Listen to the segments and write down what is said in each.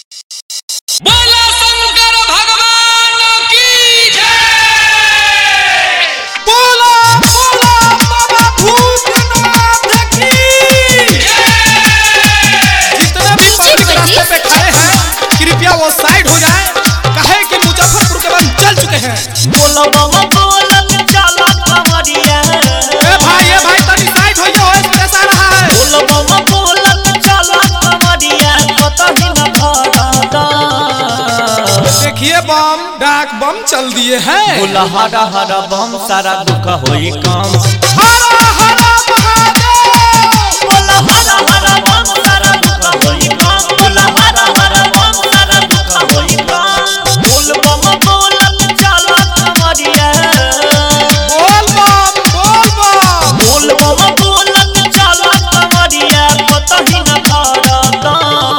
बोला शंकर भगवान की जय बोला बोला बाबा भूतनाथ की जितने भी पब्लिक रास्ते पे खड़े हैं कृपया वो साइड हो जाएं कहे कि मुजफ्फरपुर के बाद चल चुके हैं बोलो बाबा बोलत चला खबरिया ए भाई ए भाई तनी साइड होइए हो स्पेस आ रहा है बोलो बाबा बोलत चला खबरिया कतही न भरदा देखिए बम डाक बम चल दिए हैं बोला हरा हरा बम सारा दुख होई कम हरा हरा महादेव बोला हरा हरा बम सारा दुख होई कम बोला हरा हरा बम सारा दुख होई कम बोल बम बोलत चला खबरिया बोल बम बोल बम बोल बाबा बोलत चला खबरिया कतही न भरदा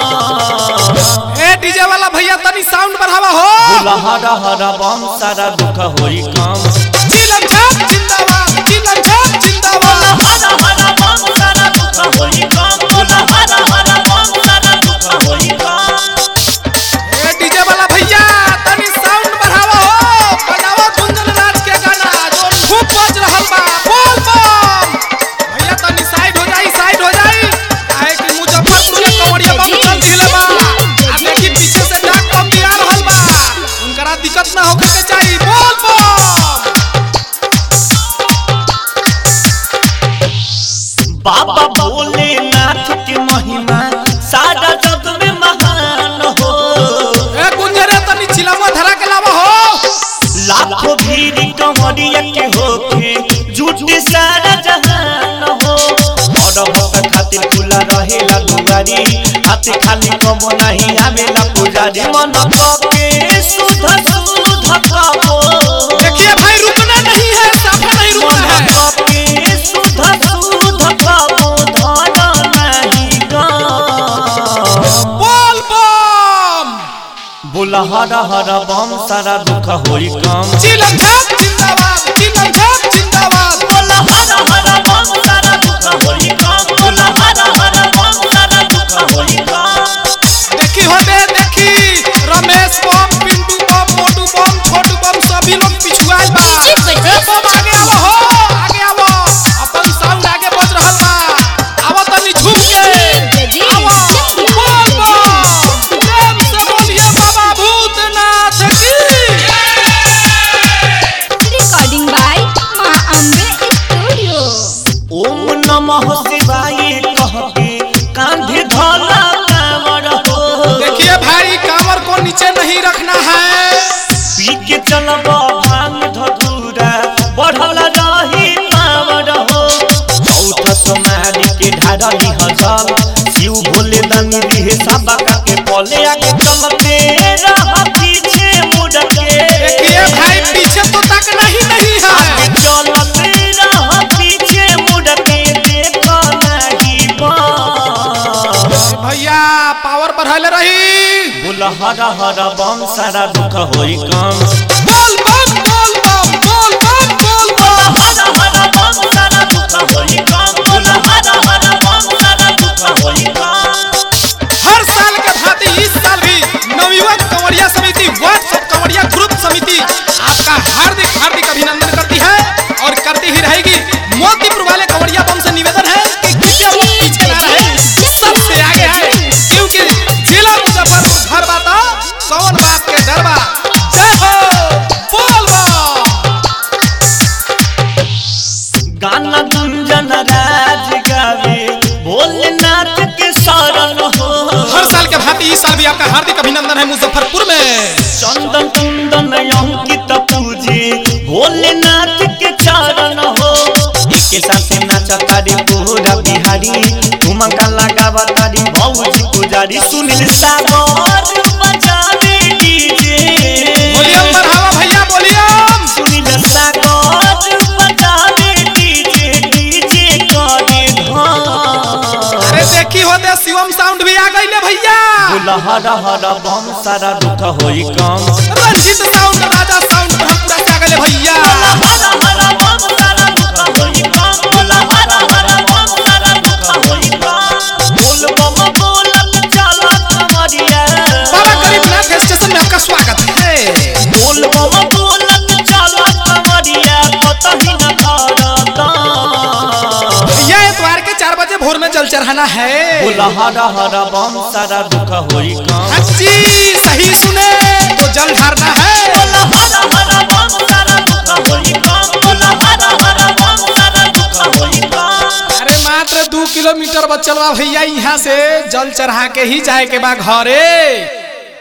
ए डीजे वाला भैया तनी साउंड बढ़ावा हो बोला हरा हरा बम सारा दुख होई कम चिलम छाप जिंदाबाद चिलम छाप जिंदाबाद हरा हरा बम सारा दुख होई कम बोला हरा हरा बम सारा दुख होई कम ए डीजे वाला भैया तनी साउंड बढ़ावा हो बजावा गुंजन राज के गाना जो खूब बज रहल बा बोल बम भैया तनी साइड हो जाई साइड हो जाई काहे कि मुजफ्फरपुर के कवड़िया बम चल दिले बा आ देखी पीछे से डाक बम भी आ रहल बा उनकरा दिक्कत ना होखे के चाहिए बोल बम बाबा भोलेनाथ के महिमा सारा जग में महान हो ए गुंजरे तनी चिलमा धरा के लावा हो लाखों भीड़ कमरिया के होके झूठी सारा जहान हो और भक्त खातिर खुला रहेला दुआरी हाथ खाली कबो नहीं आवेला पुजारी मन के सुध सुध कबो देखिए भाई रुकना नहीं है साफा नहीं रुकना है मन के सुध सुध कबो धन नहीं गम बोल बम बोला हरा हरा बम सारा दुख होई कम चिलम छाप जिंदाबाद चिलम छाप जिंदाबाद बोला हरा हरा बम सारा दुख होई कम बोला हरा हरा बम सारा दुख होई कम देखी होते देखी रमेश बम पिंटू बम मोटू बम छोटू बम सभी लोग पिछुआल बा ए बम आगे आवो हो आगे आवो अपन साउंड आगे बज रहल बा आवो तनी झूम के आवो बोल बम प्रेम से बोलिए बाबा भूतनाथ की recording by Ma Ambe Studio. ओम नमः शिवाय कह के कांधे धला कांवर हो देखिए भाई कांवर को नीचे नहीं रखना है पी के चलब भांग धतूरा बढ़ल रही कांवर हो चौथ समाधि के ढारली हजल शिव भोले दानी दिहे सबा के पले आगे चलते रह पीछे मुड़ के देखिए भाई पीछे तो तकना ही नहीं है चलते रह पीछे मुड़ के देखो नहीं बम भैया पावर बढ़ाले रही बोला हरा हरा बम सारा दुख होई कम बोल बम बोल बम बोल बम बोल बोला बम हरा हरा बम सारा दुख होई कम बोला हरा हरा बम सारा दुख होई कम हर साल के भांति इस साल भी नवयुवक कंवरिया समिति व्हाट्सएप कंवरिया ग्रुप समिति आपका हार्दिक हार्दिक अभिनंदन करती है और करती ही रहेगी मोतीपुर वाले कंवरिया बम से निवेदन है कि कृपया वो पीछे ना रहे सबसे आगे आए क्योंकि जिला मुजफ्फरपुर घर बाता कौन बात के डरबा जय हो बोल बम गाना गुंजन राज गावे भोलेनाथ के शरण हो हर साल के भांति इस साल भी आपका हार्दिक अभिनंदन है मुजफ्फरपुर में चंदन कुंदन अंकित पूजे भोलेनाथ के चरण हो एके साथ नाचतारी पूरा बिहारी ठुमका लगावा तारी भौजी पुजारी सुनील सागर बजावे डीजे वॉल्यूम बढ़ावा भैया वॉल्यूम सुनील सागर बजावे डीजे डीजे करे धाम अरे देखी होते शिवम साउंड भी आ गई ले भैया बोला हरा हरा बम सारा दुख होई कम रंजित साउंड राजा साउंड हम पूरा से आ गए भैया हरा हरा बम सारा दुख होई कम बोला हरा हरा बम सारा दुख होई कम बोल बम बोलत चला कमरिया भोर में जल चढ़ाना है बोला हरा हरा बम सारा दुख होई कम अच्छी सही सुने तो जल ढारना है बोला हरा हरा बम सारा दुख होई कम बोला हरा हरा बम सारा दुख होई कम अरे मात्र दू किलोमीटर बचल बा भैया यहाँ से जल चढ़ा के ही जाए के बा घरे